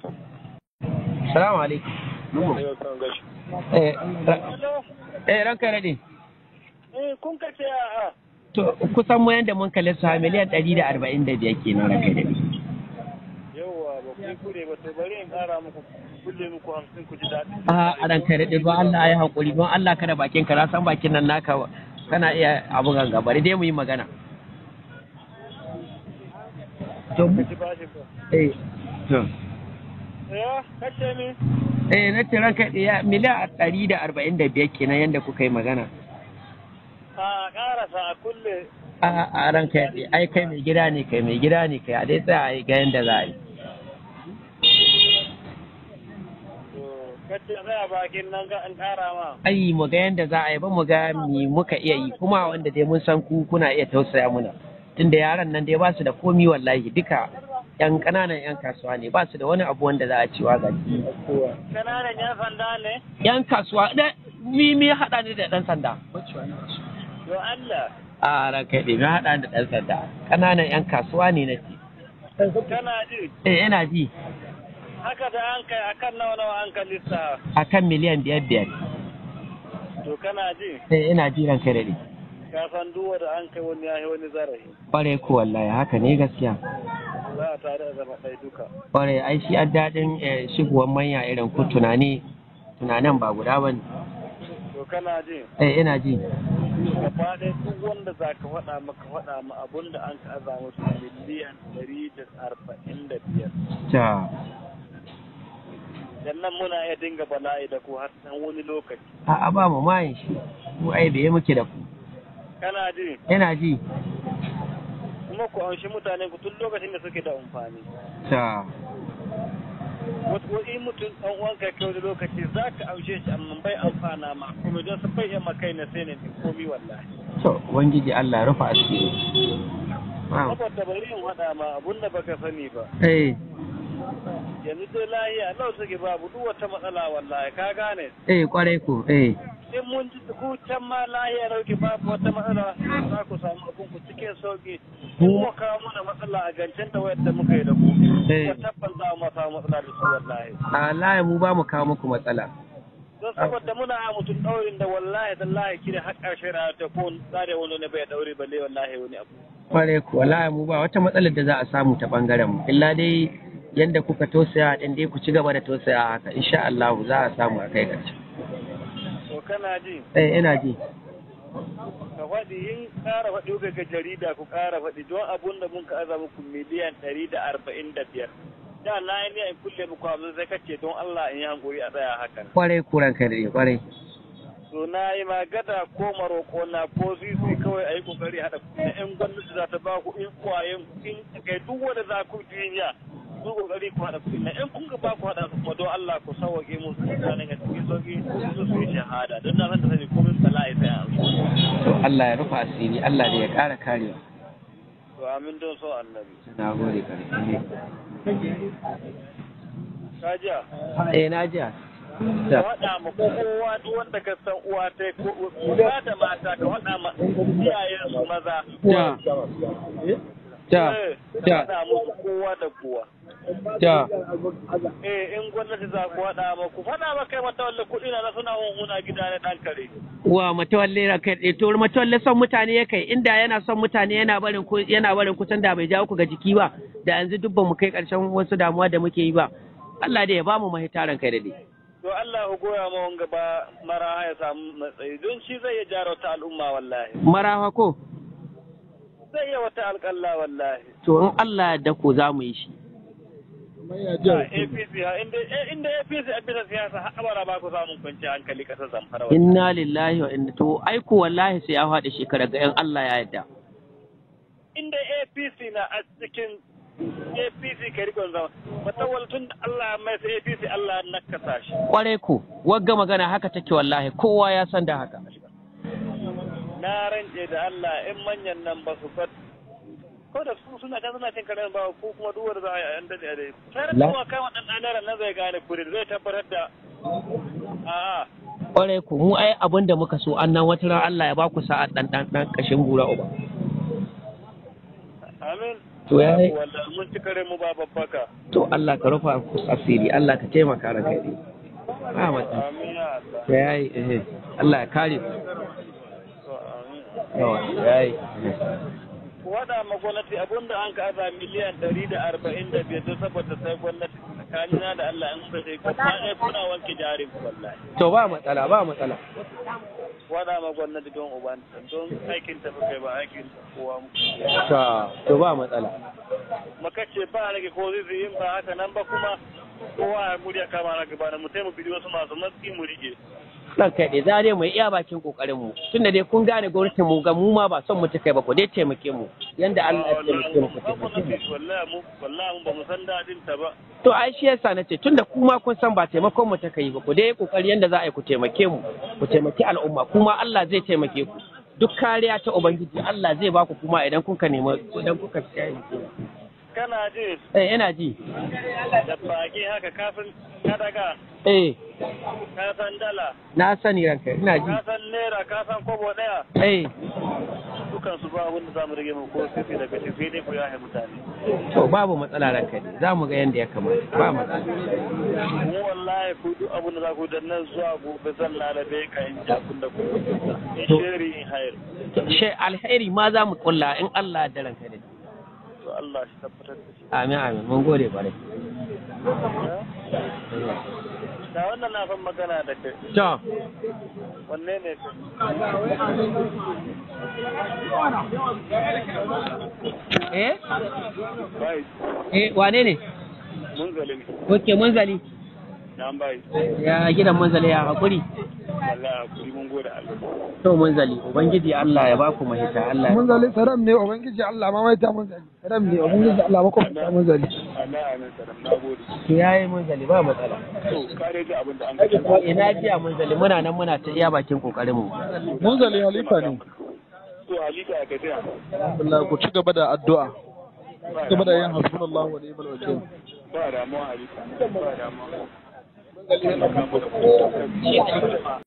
Salamu alaikum. Eh, ra- eh ranka daɗe. Eh, kun ka ce a To kusan mu yanda mun kalli su miliyan ɗari da arba'in da biyar kenan ranka daɗe. yauwa ba ku yi kure ba to bari in ƙara muku kulle muku hamsin ku ji daɗi. A ranka daɗe don Allah ya haƙuri don Allah kada bakin ka na san bakin nan naka kana iya abu ganga bari dai mu yi magana. To Ka ci bashi ko. eh to Ya, kace ni? eh na ce ranka daɗe ya miliyan ɗari da arba'in da biyar kenan yanda kuka yi magana. A ƙarasa a kulle. A a ranka daɗe ai kai mai gida ne kai mai gida ne kai a dai tsaya a yi ga yanda za a yi. To, kace zai a bakin nan ga in ƙara ma. ai mu ga yanda za a yi ba mu ga mi muka iya yi kuma wanda dai mun san ku kuna iya tausaya muna tunda yaran nan dai ba su da komi wallahi duka yan ƙananan yan kasuwa ne ba su da wani abu wanda za a cewa ga Kananan yan sanda ne? yan kasuwa da mi mi haɗa ni da ɗan sanda To Allah, a ranka ɗi mi haɗa ni da ɗan sanda ƙananan yan kasuwa ne na ce kana ji? eh ina ji Haka da an kai akan nawa nawa an kai lissa. akan miliyan biyar biyar To kana ji? eh ina ji ranka da ɗi Ka san duwa da an kai wani yayi wani zarafi. ƙwarai ko wallahi haka ne gaskiya Za a tare da zama ɗaya duka. ƙwarai ai shi an daɗin eh, shigowar manya irin ku tunani tunanin ba guda ba ne To kana ji? eh ina ji gaba ɗaya duk wanda za ka faɗa maka faɗa ma abun da an ka aza musu miliyan ɗari da arba'in da biyar. ta Dan nan muna iya dinga bala'i da ku har san wani lokaci. a ba mu mayin shi mu ai bai muke da ku Kana ji? ina ji Kuma ku amshi mutanen ku tun lokacin da suke da amfani. ta Wasu wani mutum ɗan uwanka kai wani lokaci za ka amshe shi amma bai amfana ma kuma don su bai yamma kai na sai ne komi wallahi. to ubangiji Allah ya rufa asiri Wow. Saboda bari in faɗa ma abun da baka sani ba. eh Yanzu dai lahiya lau suke babu duk wata matsala wallahi ka gane. eh kwarai ko eh in mun ji ku can ma lahiya dauke babu wata matsala za ku samu abin ku cikin sauki in mu kawo mana matsala a gancen da wayar da muka yi da ku Eh. ko tabbas za mu samu matsala da su wallahi a laye mu ba mu kawo muku matsala don saboda muna a mutum daurin da wallahi tallahi kire har karshe rayuwa ta ko tsare wani ne bai daure balle wallahi wani abu kwarai ko laye mu ba wata matsalar da za a samu ta bangaren mu illa dai yanda kuka tausaya din dai ku ci gaba da tausaya haka insha Allah za a samu a kai ƙarshe to kana ji eh ina ji ka faɗi in ƙara faɗi ga jarida ku ƙara faɗi don abun da mun ka aza muku miliyan ɗari da arba'in da biyar da na yi niyan kulle muku hamsin sai kace don Allah in yi hankuri a tsaya hakan kwarai kuran kai da kwarai to na yi magada ko maroko na ko zizi kawai a yi kokari haɗa na yan gwamnati za ta ba ku in kwayen in kai duk wanda za ku duniya ku kokari ku haɗa kuɗi na in kun ga ba ku haɗa su kuma don Allah ku sauwaƙe musu mutanen a cikin sauƙi su su yi shahada don na san da sani komai bala'i sai a amshi to Allah ya rufa asiri Allah da ya ƙara karewa to amin don so annabi na gode ƙarfi kajiya eh na ji ka faɗa ma kowa duk wanda ka san uwa ta ko uwa da mata ka faɗa ma iyayen su maza ta ta Eh, ka ta faɗa musu kowa da kowa ta eh in gwamnati za ku faɗa ma ku faɗa ma kai mata walla kuɗi na suna hunhuna gida na ɗan kare wa matawalle ra kai to matawalle son mutane ya kai inda yana son mutane yana barin ku yana barin kusan da bai jawo ku ga jiki ba da yanzu duk ba mu kai karshen wasu damuwa da muke yi ba Allah da ya ba mu mahitaran kai da dai to Allah ku goya ma wanga ba mara ya samu matsayi don shi zai iya jara wata al'umma wallahi marawa ko zai iya wata alƙalla wallahi to in Allah da ko za mu yi shi a APC ha inda eh, inda APC a bisa siyasa har abara ba ku samun kwanciyar hankali ƙasar Zamfara wallahi. inna lillahi wa inna to aiko wallahi sai ya faɗi shekara ga 'yan Allah ya yarda inda APC na a cikin APC ka rikon zama matawal tun da Allah mai sai APC Allah na kasa shi kwarai ko wagga magana haka take wallahi kowa ya san da haka na rance da Allah in manyan nan ba su bar ko da su suna can suna cin karen ba ko kuma duk wanda za a yi an dade a dai sai da La- kuma kama dan dan nan zai gane kuri zai tabbatar da a'a kwarai ko mu ai abin da muka so annan wata ran Allah ya ba ku sa'a dan dan dan kashin gura uba amin to ya yi wallahi mun ci kare mu ba babbaka to Allah ka rufa ku asiri Allah ka taimaka ranka ya daɗe ba matsala amin ya Allah to ya yi eh Allah ya kare ku to amin yawa ya yi wada ma gwamnati abinda an ka aza miliyan ɗari da arba'in da biyar don saboda sai gwamnati tsakanina da Allah in ba sai kuma ɗaya kuna wanke jarin ku wallahi to ba matsala ba matsala wada ma gwamnati don uban don aikin ta kai ba aikin kowa mu to to ba matsala maka ce ba rage ko zai in ba haka nan ba kuma kowa ya murya kama na gaba da mu taimu bidiyo wasu masu matsi mu rike dan kai dai za dai mu iya bakin kokarin mu tunda dai kun gane gwamnatin mu ga mu ma ba son mu ta kai ba ku dai taimake mu yanda Allah ya taimake mu ku taimake mu wallahi mu wallahi mu ba mu san dadin ta ba to ai shi yasa nace tunda kuma kun san ba taimakon mu ta kai ba ku dai kokari yanda za a yi ku taimake mu ku taimaki al'umma kuma Allah zai taimake ku duk kariya ta ubangiji Allah zai ba ku kuma idan kuka nemi idan kuka kiyaye kana ji eh ina ji da baki haka kafin ka daga eh ka san dala na sani ranka ina ji ka san naira ka san kobo daya eh dukan su ba wanda zamu rage mu ko sai daga shi sai dai ku yahe mutane to babu matsala ranka ne za mu ga yanda ya kamata ba matsala mu wallahi ku duk abin da za ku da nan zuwa gobe zan lalabe ka in ja kun da ku in sheri in hayar shi alheri ma za mu kulla in Allah ya ranka ne to Allah shi tabbatar da shi amin amin mun gode kwarai da wannan na fan magana da kai to wanne ne kai eh bai eh wane ne mun zalimi Oke munzali nan bai ya gidan munzali ya hakuri Allah kuri mun gode Allah to munzali ubangiji Allah ya baku mahita Allah ya- munzali saram ne ubangiji Allah ma mai ta munzali saram ne ubangiji Allah ma kuma ta munzali Allah amin salam na gode to yayi munzali ba matsala to kare ji abin da an ga ko ina jiya munzali muna nan muna ta iya bakin kokarin mu munzali halifa ne to halika ya gajiya Allah ku ci gaba da addu'a ci gaba da yin hasbunallahu wa ni'mal wakil ba damuwa halika ba damuwa